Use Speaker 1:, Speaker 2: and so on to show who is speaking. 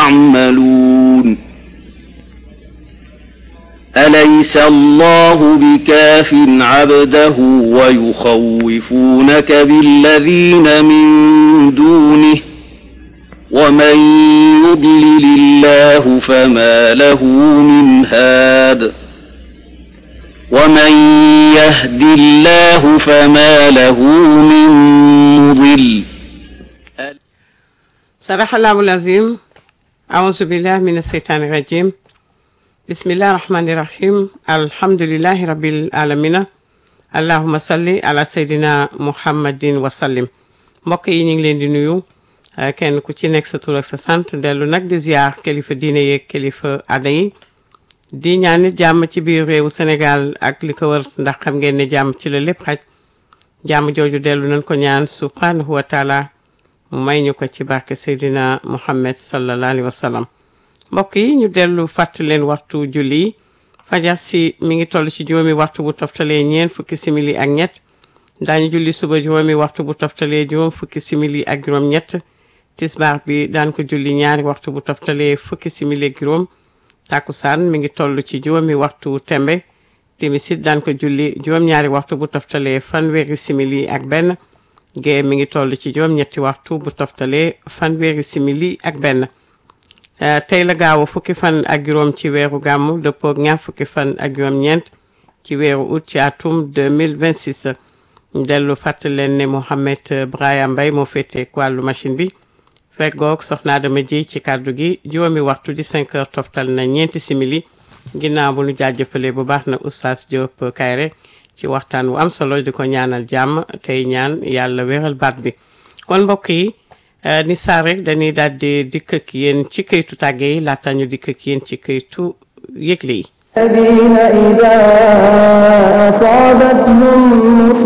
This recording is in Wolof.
Speaker 1: يعملون أليس الله بكاف عبده ويخوفونك بالذين من دونه ومن يضلل الله فما له من هاد ومن يهد الله فما له من مضل
Speaker 2: sadaxallahu lazim aouzu billah min asheytaani rajim bismillahi rahmani rahim alhamdulillahi rabbil alamina allahuma salli ala seydina muhammadin wasallim mbokk yi ñu ngi leen di nuyu kenn ku ci nekk sa tur ak sa sant dellu nag di ziar kilifa diine yeeg kilifa aada yi di ñaan nit jàmm ci biir réewu Sénégal ak li ko wër ndax xam ngeen ne jàmm ci la lépp xaj jàmm jooju dellu nañ ko ñaan subhanahu wa taala mu may ñu ko ci barke Seydina Muhammad sallallahu alayhi wa sallam mbokk yi ñu dellu fàttali leen waxtu julli yi fajar si mi ngi toll ci juróomi waxtu bu toftalee ñeent fukki simili ak ñett daañu julli suba juróomi waxtu bu toftalee juróom fukki simili ak juróom ñett tisbaar bi daan ko julli ñaari waxtu bu toftalee fukki simili ak juróom takkusaan mi ngi toll ci juróomi waxtu tembe timisit daan ko julli juróom-ñaari waxtu bu toftalee fanweeri simili ak benn gée mi ngi toll ci juróom-ñetti waxtu bu toftalee fanweeri simili ak benn tey la gaaw fukki fan ak juróom ci weeru gàmmu dëppook ñaar fukki fan ak juróom-ñeent ci weeru août ci atum 2026 dellu fàttali leen ne Mohamed Brahima Mbaye moo féete wàllu machine bi feggoog soxna Adama ji ci kàddu gi juróomi waxtu di 5 heures toftal na ñeenti simili ginnaaw bu nu jaajëfalee bu baax na oustaz Diop Kayre ci waxtaan wu am solo di ko ñaanal jàmm tey ñaan yàlla wéral baat bi kon mbokk yi ni saa rek dañuy daal di dikk ak yéen ci këytu tàgge yi laata ñu dikk ak yéen ci këytu yëgle yi
Speaker 3: الذين إذا أصابتهم